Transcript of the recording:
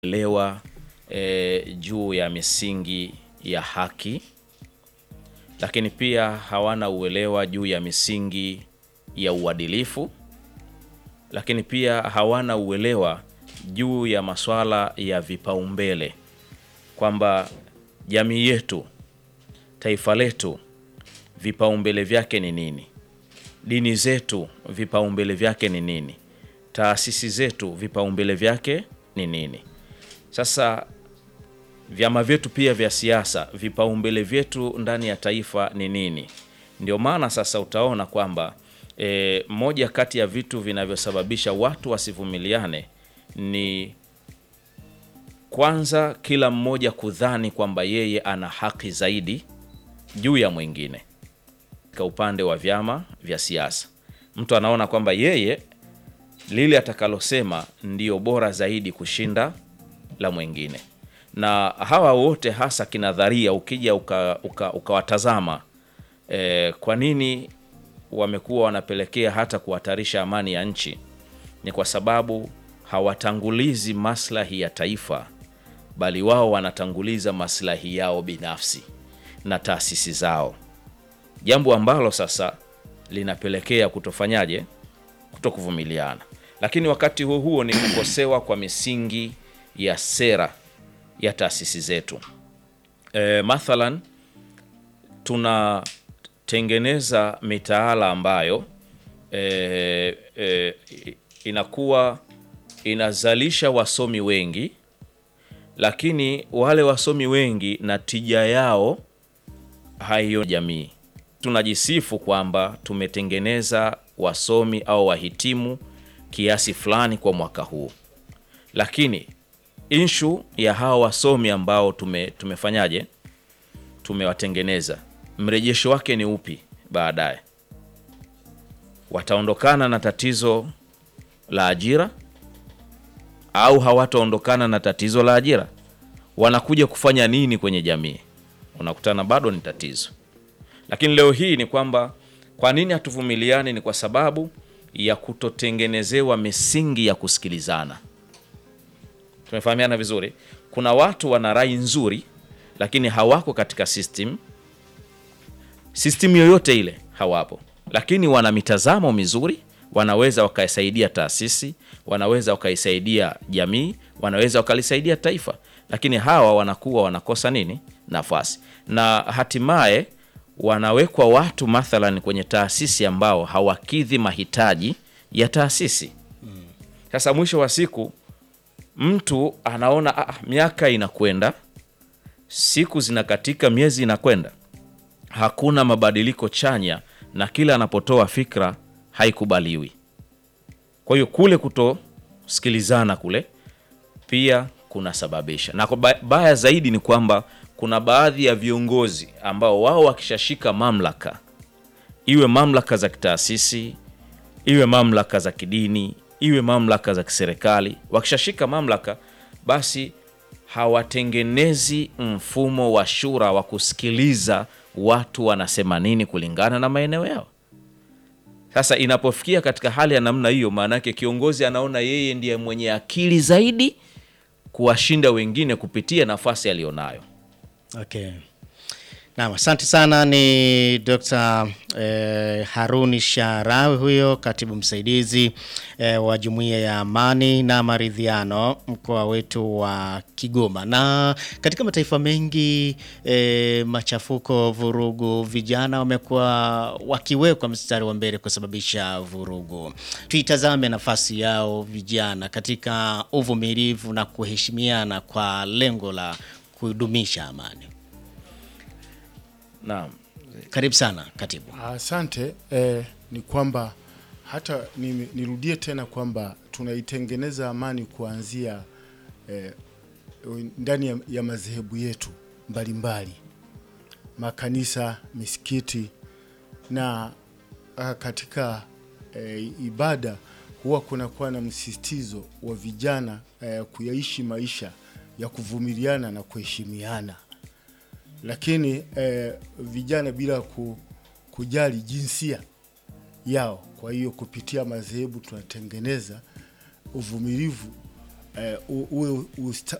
uelewa e, juu ya misingi ya haki, lakini pia hawana uelewa juu ya misingi ya uadilifu, lakini pia hawana uelewa juu ya masuala ya vipaumbele, kwamba jamii yetu, taifa letu, vipaumbele vyake ni nini? Dini zetu vipaumbele vyake ni nini? Taasisi zetu vipaumbele vyake ni nini? Sasa vyama vyetu pia vya siasa vipaumbele vyetu ndani ya taifa ni nini? Ndio maana sasa utaona kwamba e, moja kati ya vitu vinavyosababisha watu wasivumiliane ni kwanza, kila mmoja kudhani kwamba yeye ana haki zaidi juu ya mwingine. Kwa upande wa vyama vya siasa, mtu anaona kwamba yeye lile atakalosema ndio bora zaidi kushinda la mwingine, na hawa wote hasa kinadharia, ukija ukawatazama uka, uka e, kwa nini wamekuwa wanapelekea hata kuhatarisha amani ya nchi? Ni kwa sababu hawatangulizi maslahi ya taifa, bali wao wanatanguliza maslahi yao binafsi na taasisi zao, jambo ambalo sasa linapelekea kutofanyaje, kutokuvumiliana. Lakini wakati huo huo ni kukosewa kwa misingi ya sera ya taasisi zetu. E, mathalan tunatengeneza mitaala ambayo e, e, inakuwa inazalisha wasomi wengi, lakini wale wasomi wengi na tija yao haiyo jamii. Tunajisifu kwamba tumetengeneza wasomi au wahitimu kiasi fulani kwa mwaka huu, lakini inshu ya hawa wasomi ambao tume, tumefanyaje tumewatengeneza, mrejesho wake ni upi? Baadaye wataondokana na tatizo la ajira au hawataondokana na tatizo la ajira? Wanakuja kufanya nini kwenye jamii? Unakutana bado ni tatizo. Lakini leo hii ni kwamba kwa nini hatuvumiliani? Ni kwa sababu ya kutotengenezewa misingi ya kusikilizana. Tumefahamiana vizuri. Kuna watu wana rai nzuri, lakini hawako katika system system yoyote ile, hawapo, lakini wana mitazamo mizuri, wanaweza wakaisaidia taasisi, wanaweza wakaisaidia jamii, wanaweza wakalisaidia taifa, lakini hawa wanakuwa wanakosa nini? Nafasi, na hatimaye wanawekwa watu mathalan kwenye taasisi ambao hawakidhi mahitaji ya taasisi. Sasa mwisho wa siku mtu anaona ah, miaka inakwenda, siku zinakatika, miezi inakwenda, hakuna mabadiliko chanya, na kila anapotoa fikra haikubaliwi. Kwa hiyo kule kutosikilizana kule pia kunasababisha, na baya zaidi ni kwamba kuna baadhi ya viongozi ambao wao wakishashika mamlaka, iwe mamlaka za kitaasisi, iwe mamlaka za kidini, iwe mamlaka za kiserikali, wakishashika mamlaka, basi hawatengenezi mfumo wa shura wa kusikiliza watu wanasema nini kulingana na maeneo yao. Sasa inapofikia katika hali ya namna hiyo, maana yake kiongozi anaona yeye ndiye mwenye akili zaidi kuwashinda wengine kupitia nafasi aliyonayo. Okay. Naam, asante sana. Ni Dr. eh, Haruni Sharawi huyo katibu msaidizi eh, wa Jumuiya ya Amani na Maridhiano mkoa wetu wa Kigoma. Na katika mataifa mengi eh, machafuko, vurugu, vijana wamekuwa wakiwekwa mstari wa mbele kusababisha vurugu. Tuitazame nafasi yao vijana katika uvumilivu na kuheshimiana kwa lengo la kudumisha amani. Naam. Karibu sana katibu. Asante. Eh, ni kwamba hata ni, nirudie tena kwamba tunaitengeneza amani kuanzia eh, ndani ya, ya madhehebu yetu mbalimbali, makanisa, misikiti na ah, katika eh, ibada huwa kunakuwa na msisitizo wa vijana eh, kuyaishi maisha ya kuvumiliana na kuheshimiana lakini eh, vijana bila ku, kujali jinsia yao. Kwa hiyo kupitia madhehebu tunatengeneza uvumilivu eh, u- uwe usta,